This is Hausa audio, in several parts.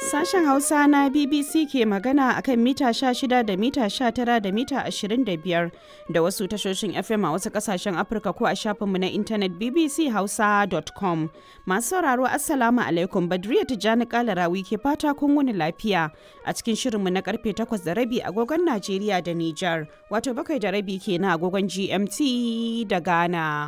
Sashen Hausa na BBC ke magana akan mita 16 da mita 19 da mita 25 da wasu tashoshin FM a wasu kasashen Afirka ko a shafinmu na intanet bbchausa.com. Masu sauraro Assalamu alaikum Badriya Tijjani Kalarawi ke fata kun wuni lafiya a cikin shirinmu na karfe 8 da rabi agogon Najeriya da Nijar wato bakwai da rabi kenan agogon GMT da Ghana.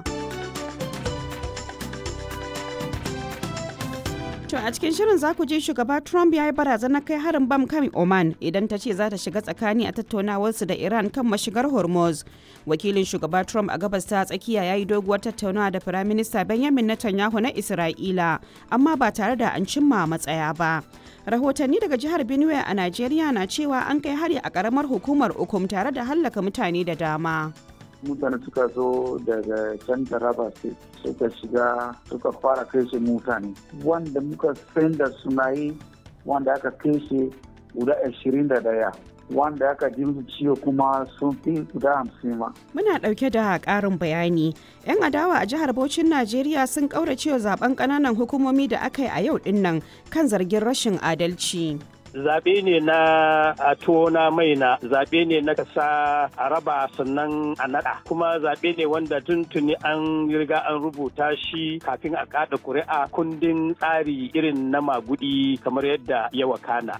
To a cikin shirin za ku ji shugaba Trump ya yi barazanar kai harin bam kan Oman idan ta ce za ta shiga tsakani a tattaunawarsu da Iran kan mashigar Hormuz. Wakilin shugaba Trump a gabas ta tsakiya ya yi doguwar tattaunawa da Firaminista Benjamin Netanyahu na Isra'ila, amma ba tare da an cimma matsaya ba. Rahotanni daga jihar Benue a Najeriya na cewa an kai hari a karamar hukumar Ukum tare da hallaka mutane da dama. mutane suka zo daga can taraba state suka shiga suka fara kashe mutane wanda muka san da suna yi wanda aka kashe guda ashirin da daya wanda aka ji musu ciwo kuma sun fi guda hamsin ma. Muna ɗauke da ƙarin bayani. 'Yan adawa a jihar Bauchin Najeriya sun ƙauracewa zaben ƙananan hukumomi da aka yi a yau ɗin nan kan zargin rashin adalci. zaɓe ne na a tona mai na zaɓe ne na kasa a raba sannan a naɗa kuma zaɓe ne wanda tuntuni an riga an rubuta shi kafin a kaɗa ƙuri'a kundin tsari irin na magudi kamar yadda ya wakana.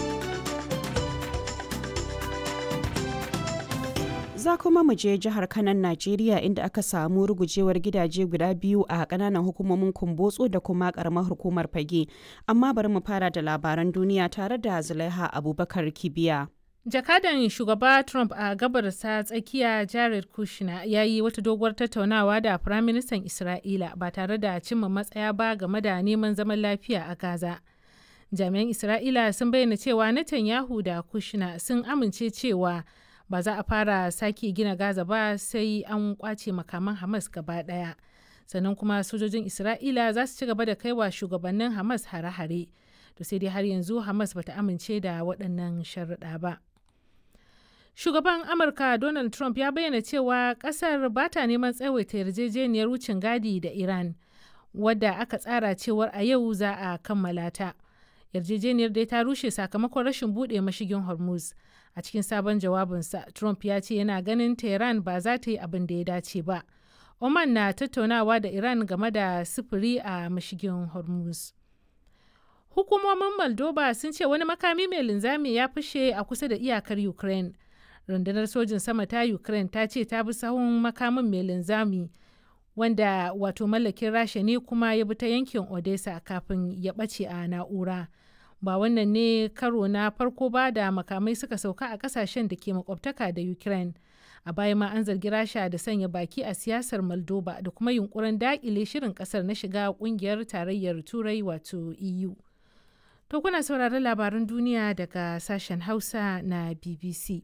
za kuma mu je jihar kanan najeriya inda aka samu rugujewar gidaje guda biyu a kananan hukumomin kumbotso da kuma karamar hukumar fage amma bari mu fara da labaran duniya tare da zulaiha abubakar kibiya jakadan shugaba trump a gabarsa tsakiya jared kushner ya yi wata doguwar tattaunawa da firaministan isra'ila ba tare da cimma matsaya ba game da neman zaman lafiya a gaza jami'an isra'ila sun bayyana cewa netanyahu da kushner sun amince cewa ba za a fara sake gina gaza ba sai an kwace makaman hamas gaba daya sannan kuma sojojin isra'ila za su ci gaba da kaiwa shugabannin hamas hare-hare to sai dai har yanzu hamas bata amince da waɗannan sharuɗa ba shugaban amurka donald trump ya bayyana cewa ƙasar ba ta neman tsawaita yarjejeniyar wucin gadi da iran wadda aka tsara cewar a yau za a kammala ta yarjejeniyar dai ta rushe sakamakon rashin buɗe mashigin hormuz a cikin sabon jawabinsa trump ya ce yana ganin tehran ba za ta yi abin da ya dace ba oman na tattaunawa da iran game da sufuri a mashigin hormuz hukumomin moldova sun ce wani makami mai linzami ya fashe a kusa da iyakar ukraine rundunar sojin sama ta ukraine ta ce ta bi sahun makamin mai linzami wanda wato mallakin rasha ne kuma ya bi ta yankin odessa kafin ya ɓace a na'ura ba wannan ne karo na farko ba da makamai suka sauka a kasashen da ke makwabtaka da ukraine a baya ma an zargi rasha da sanya baki a siyasar moldova da kuma yunkurin dakile shirin kasar na shiga kungiyar tarayyar turai wato eu to kuna sauraron labaran duniya daga sashen hausa na bbc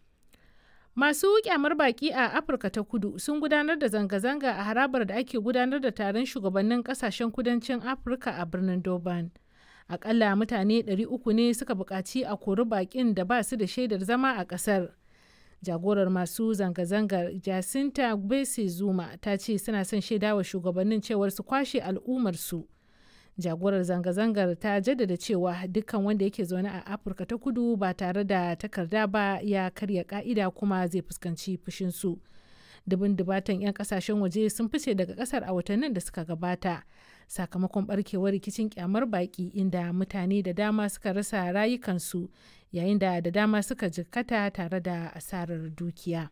masu kyamar baki a afirka ta kudu sun gudanar da zanga-zanga a harabar da ake gudanar da taron shugabannin kasashen kudancin afirka a birnin durban akalla mutane 300 ne suka buƙaci a kori baƙin da ba su da shaidar zama a ƙasar jagorar masu zanga-zangar jacinta gbese zuma ta ce suna son shaidawa shugabannin cewar su kwashe al'ummarsu jagorar zanga-zangar ta jaddada cewa dukkan wanda yake zaune a afirka ta kudu ba tare da takarda ba ya karya ka'ida kuma zai fuskanci fushinsu dubin dubatan 'yan kasashen waje sun fice daga kasar a watannin da suka gabata sakamakon barkewar rikicin kyamar baki inda mutane da dama suka rasa rayukansu yayin da da dama suka jikkata tare da asarar dukiya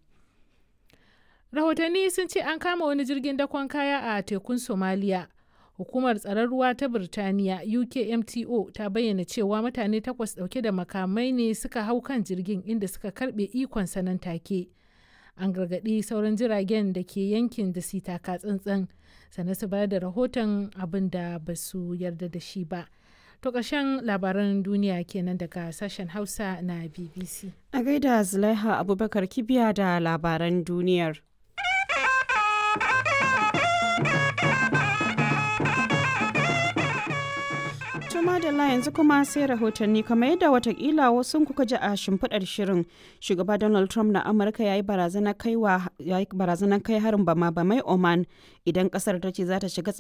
rahotanni sun ce an kama wani jirgin dakon kaya a tekun somaliya hukumar tsaron ruwa ta birtaniya ukmto ta bayyana cewa mutane takwas dauke da makamai ne suka hau kan jirgin inda suka karbe ikon sanan take an gargaɗi sauran jiragen da ke yankin da su taka tsantsan sannan su bayar da rahoton abin da ba su yarda da shi ba to ƙarshen labaran duniya kenan daga sashen hausa na bbc a gaida zulaiha abubakar kibiya da labaran duniyar madalla yanzu kuma sai rahotanni kamar yadda watakila wasu kuka ji a shimfiɗar shirin shugaba donald trump na amurka ya yi barazanar kai harin bama bamai oman idan kasar ta ce za ta shiga